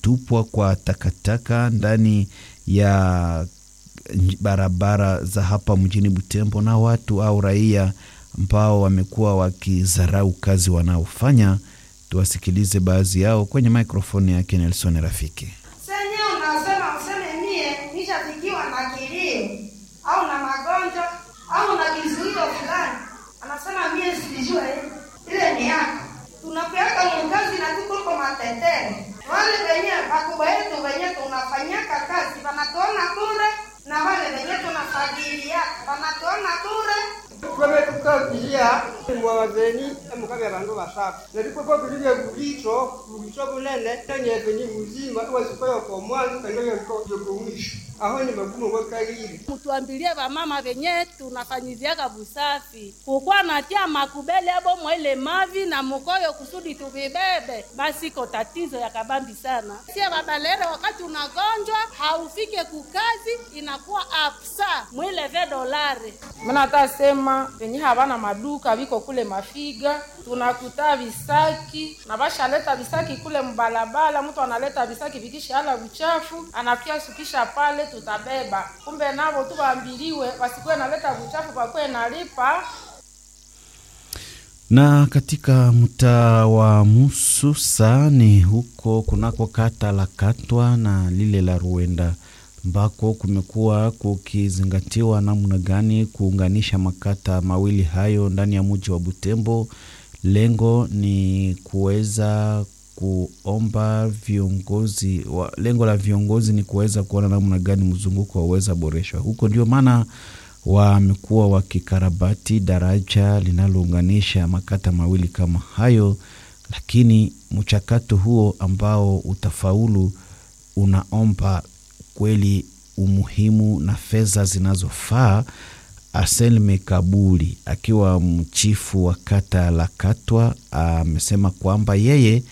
kutupwa kwa takataka ndani ya barabara za hapa mjini Butembo na watu au raia ambao wamekuwa wakizarau kazi wanaofanya. Tuwasikilize baadhi yao kwenye mikrofoni yake Nelson Rafiki. Senye unasema useme mie nishafikiwa na kilio au na magonjwa au na kizuio fulani, anasema mie sijue ile ni yako. Tunapeaka mkazi na tuko kwa matetero, wale wenye wakubwa yetu wenye tunafanyaka kazi wanatuona bure, na wale wenye tunafagilia wanatuona bure twemetukagilia mwawazeni emukabe bandu basatu nerikoko tulile bulicho bulicho bunene nenyeve ni buzima iwasikoyoko omwanzo kandoyokomwisho aho ni magumu gwekalile mutuambilie vamama venye tunafanyiziaka busafi kukwa natia makubele abo mwaile mavi na mukoyo kusudi tuvibebe, basi ko tatizo ya kabambi sana. Sie babalere, wakati unagonjwa haufike kukazi, inakuwa apsa mwile ve dolare Mina tasema venye havana maduka viko kule Mafiga, tunakuta visaki na bashaleta visaki kule mbalabala. Mtu analeta visaki vikishala buchafu anakia sukisha pale, tutabeba. Kumbe navo tu waambiliwe wasikuwe naleta buchafu, pakuwe nalipa na katika mtaa wa Mususa ni huko kunako kata la Katwa na lile la Ruenda ambako kumekuwa kukizingatiwa namna gani kuunganisha makata mawili hayo ndani ya mji wa Butembo. Lengo ni kuweza kuomba viongozi wa, lengo la viongozi ni kuweza kuona namna gani mzunguko waweza boreshwa huko. Ndio maana wamekuwa wakikarabati daraja linalounganisha makata mawili kama hayo, lakini mchakato huo ambao utafaulu unaomba kweli umuhimu na fedha zinazofaa. Anselme Kabuli akiwa mchifu wa kata la Katwa amesema kwamba yeye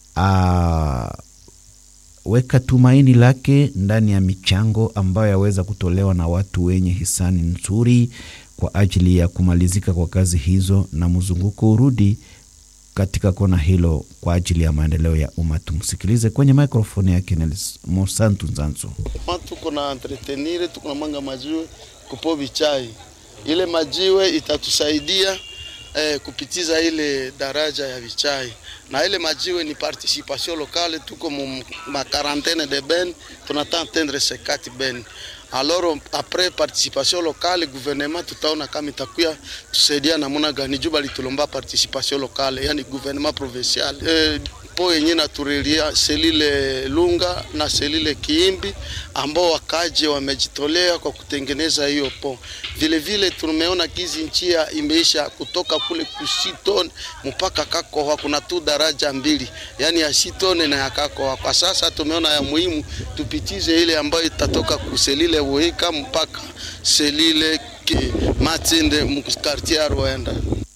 aweka tumaini lake ndani ya michango ambayo yaweza kutolewa na watu wenye hisani nzuri kwa ajili ya kumalizika kwa kazi hizo na mzunguko urudi katika kona hilo kwa ajili ya maendeleo ya umma. Tumsikilize kwenye mikrofoni yake Mosantu Nzanzu. tuko na entretenire tuko na mwanga majiwe kupo bichai ile majiwe itatusaidia eh, kupitiza ile daraja ya vichai na ile majiwe ni participation locale, tuko mu ma quarantaine de ben tunata atteindre sekati ben alors après participation locale gouvernement tutaona kama itakuya tusaidia namuna gani juba litulomba participation locale, yani gouvernement provincial eh, po yenye naturelia selile Lunga na selile Kiimbi ambao wakaje wamejitolea kwa kutengeneza hiyo po. Vile vile tumeona kizi njia imeisha kutoka kule kusitone mpaka Kakoha, kuna tu daraja mbili, yani ya Sitone na ya Kakoha. Kwa sasa tumeona ya muhimu tupitize ile ambayo itatoka kuselile Wuhika mpaka selile Matinde mkartia Rwanda.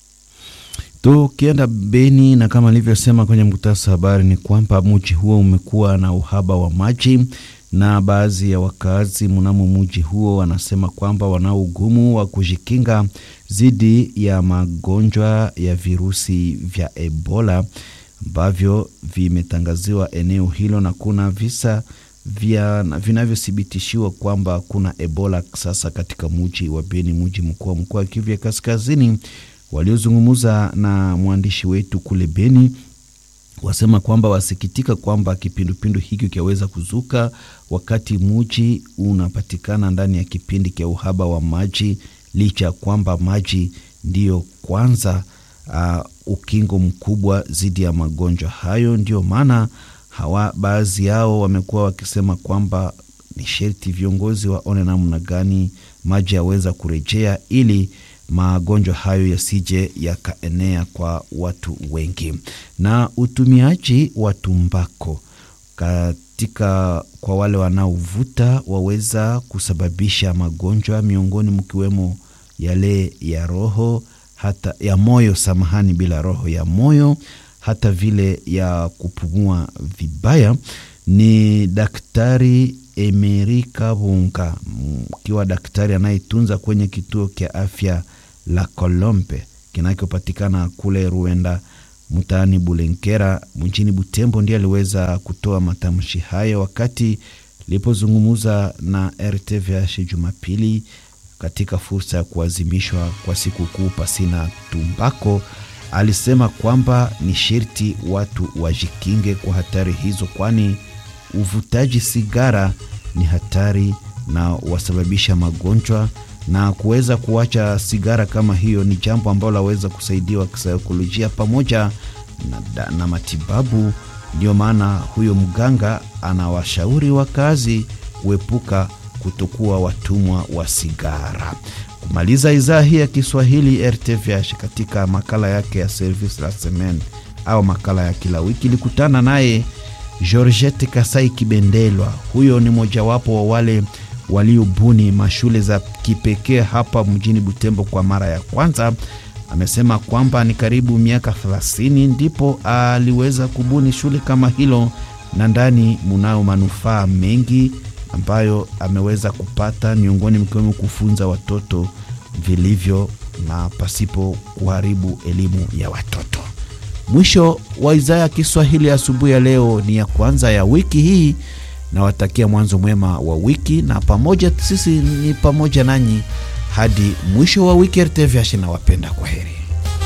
Tukienda Beni na kama alivyosema kwenye mkutasa habari ni kwamba mji huo umekuwa na uhaba wa maji, na baadhi ya wakazi mnamo mji huo wanasema kwamba wanao ugumu wa kujikinga dhidi ya magonjwa ya virusi vya Ebola ambavyo vimetangaziwa eneo hilo, na kuna visa vya vinavyothibitishiwa kwamba kuna Ebola sasa katika mji wa Beni, mji mkuu wa mkoa wa Kivu ya Kaskazini. Waliozungumza na mwandishi wetu kule Beni wasema kwamba wasikitika kwamba kipindupindu hiki kiaweza kuzuka wakati muji unapatikana ndani ya kipindi cha uhaba wa maji, licha ya kwamba maji ndiyo kwanza uh, ukingo mkubwa dhidi ya magonjwa hayo. Ndio maana hawa baadhi yao wamekuwa wakisema kwamba ni sherti viongozi waone namna gani maji yaweza kurejea ili magonjwa hayo yasije yakaenea kwa watu wengi. Na utumiaji wa tumbako katika kwa wale wanaovuta waweza kusababisha magonjwa miongoni mkiwemo yale ya roho hata ya moyo, samahani, bila roho ya moyo, hata vile ya kupumua vibaya. Ni Daktari Emeri Kabunga mkiwa daktari anayetunza kwenye kituo cha afya la Kolombe kinachopatikana kule Ruenda, mtaani Bulenkera mjini Butembo ndiye aliweza kutoa matamshi hayo wakati lipozungumza na RTVH Jumapili katika fursa ya kuadhimishwa kwa sikukuu pasina tumbako. Alisema kwamba ni sherti watu wajikinge kwa hatari hizo, kwani uvutaji sigara ni hatari na wasababisha magonjwa, na kuweza kuacha sigara kama hiyo ni jambo ambalo laweza kusaidiwa kisaikolojia pamoja na, na matibabu. Ndio maana huyo mganga anawashauri wakazi kuepuka kutokuwa watumwa wa sigara. Kumaliza idhaa hii ya Kiswahili RTVH katika makala yake ya Service la Semaine au makala ya kila wiki ilikutana naye Georgette Kasai Kibendelwa. Huyo ni mojawapo wa wale waliobuni mashule za kipekee hapa mjini Butembo kwa mara ya kwanza. Amesema kwamba ni karibu miaka 30 ndipo aliweza kubuni shule kama hilo, na ndani munao manufaa mengi ambayo ameweza kupata, miongoni mkiwemo kufunza watoto vilivyo na pasipo kuharibu elimu ya watoto. Mwisho wa idhaa ya Kiswahili asubuhi ya leo ni ya kwanza ya wiki hii. Nawatakia mwanzo mwema wa wiki, na pamoja sisi ni pamoja nanyi hadi mwisho wa wiki. RTVH nawapenda, kwa heri.